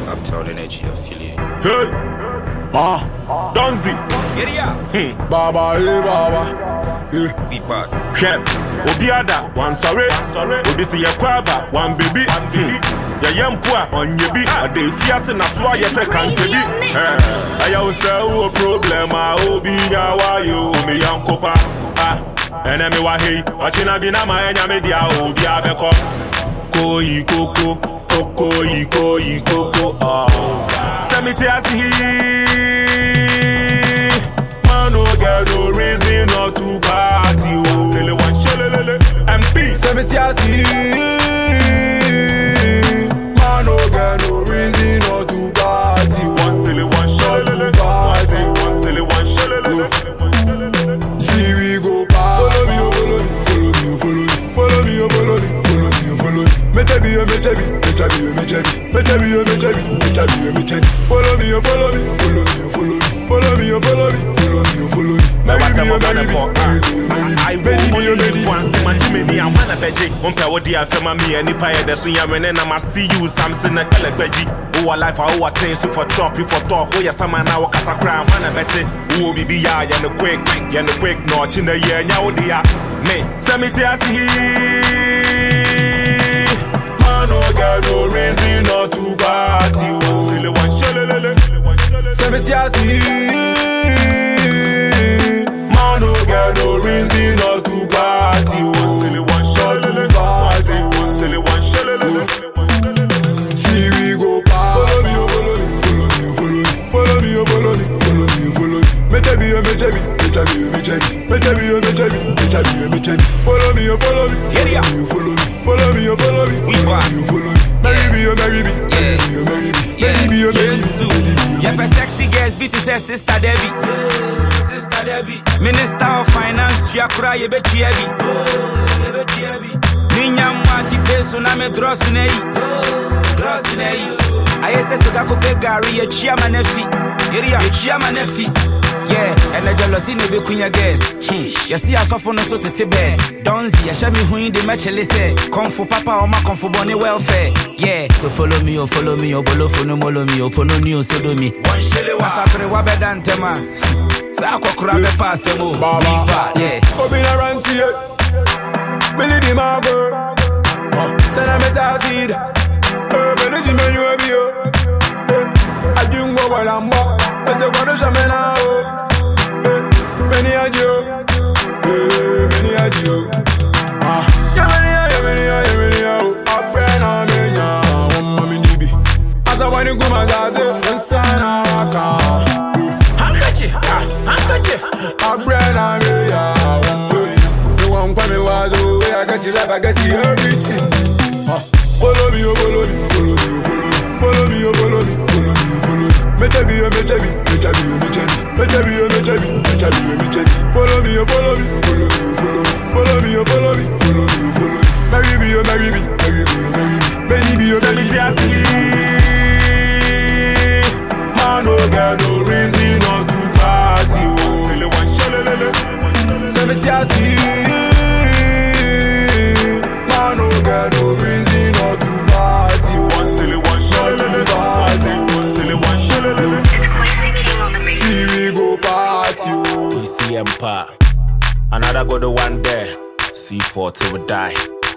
Uptown energy, I feel it. Hey, ah, Donzi, Get it out. hmm, Baba, hey Baba, hey, Be bad. Shem, Obiada, one sorry, sorry, Odisi Yakwaba, one baby, hmm, Yayempua, on ye be, a day fias and a swa, yes, I can't Crazy be. on it. I always say, oh, problem, I will be now, you, me, Uncle Pa, ah, and I'm a hey, watching a bina, my media, oh, be a beko, koi, koko, koko, koi, koko, ah, Semiti, I see. Man, no get no reason not to party. Oh, Silly one, shalala, MP. Seventy I see. Man, no get no reason not to party. One silly one, shalala. One silly, one silly one, shalala. See we go party. Follow me, oh, follow me, follow me, follow me, oh, follow me, oh, follow me. Mete bi, oh, mete bi, mete bi, oh, mete bi, mete bi, oh, mete bi, mete bi, oh, mete bi. Follow me, oh, follow me, follow me, oh, follow me, follow me, oh, follow me, follow me, oh, follow me. Me Marry wasa me, mo oh, bana marry me, po. marry me, oh, marry me. I Marry will me, oh, only marry live me. once. My Jimmy, I'm one of beji. Um, pe wo di afema me any pie de so yam and I see you Samson na kala beji. Oh, life, oh, attention for talk, for talk. Oh, yes, I'm now a kasa cry. One of beji. Oh, bibi ya, ya no quick, ya no quick. No, in the year, nya odi ya. Me, semi te asi. Man, no get no reason not to party. Oh, silly one, shalala. Seventy I see. Man, no get no reason not to party. Oh, silly one, shalala. One silly, one silly, one shalala. See we go party. Follow me, oh, follow me, follow me, follow me, follow me, follow me, oh, follow me. Mete bi, oh, mete bi, mete bi, oh, mete bi, mete bi, oh, mete bi, mete bi, oh, mete bi. Follow me, oh, follow me, Get it out. follow me, follow me, follow me, oh, follow me, We follow back. me, oh, follow me. Marry me, oh, marry me, marry me, oh, marry me, marry me, oh, marry me, Yesu. marry me, oh, Yɛpɛ marry me. sexy girls bi te sɛ sister Debbie. Sister Debbie. Minister of finance tua kora yɛbɛtua bi. Minya mu ati pe so na me drɔs na yi. Drɔs na yi. Ayɛ sɛ sika kopɛ gari yɛtua ma na fi. Yeria yɛtua ma na fi. Yeah, ɛnɛ jealousy na ebekunya girls. Hmm. Yɛsi asɔfo no so tete bɛɛ. Donzi yɛhyɛ mi hun de mɛkyele sɛ. Kɔnfo papa ɔma kɔnfo bɔ ne welfare. Yeah, so follow me, oh follow me, oh bolofo no molo me, oh pono ni oh sodo me. One shele wa. Masapere wa bɛda ntɛm a. Saa akɔkora bɛpa asɛm o. Baba. Nipa, yeah. Obi na ranti ye. Billy di my girl. Uh, Send a message seed. Eh, Billy di me you a bi yo. Eh, Adungo walamba. Ete kwa do shamena o. Eh, Many a jo. Eh, many a jo. Ah, ya many a, ya many a, ya many a o. Abrena me nya, wamma mi nibi. Asa wani kuma zaze, nsana waka. Handkerchief, ah, handkerchief. Abrena me ya, wamma. You want kwa me wazo, I got you life, I got you everything. Ah, Follow me, oh, follow me, follow me, oh, follow me. Follow me, oh, follow me, follow me, oh, follow me. Mete bi, oh, mete bi, mete bi, oh, mete bi. Mete bi, oh, mete bi, mete bi, oh, mete bi. Follow me, oh, follow me, follow me, oh, follow me. Follow me, oh, follow me, follow me, oh, follow me. Marry me, oh, marry me, marry me, oh, marry me. Benny be, oh, Semi Benny te asi. Man, no get no reason not to party. Oh, silly one, shalala. Seventy I see. Man, no get no reason not to party. One silly one, shalala. One silly, one silly, one shalala. See we go party. oh. PCM pa. Another good one there. C4 till we die.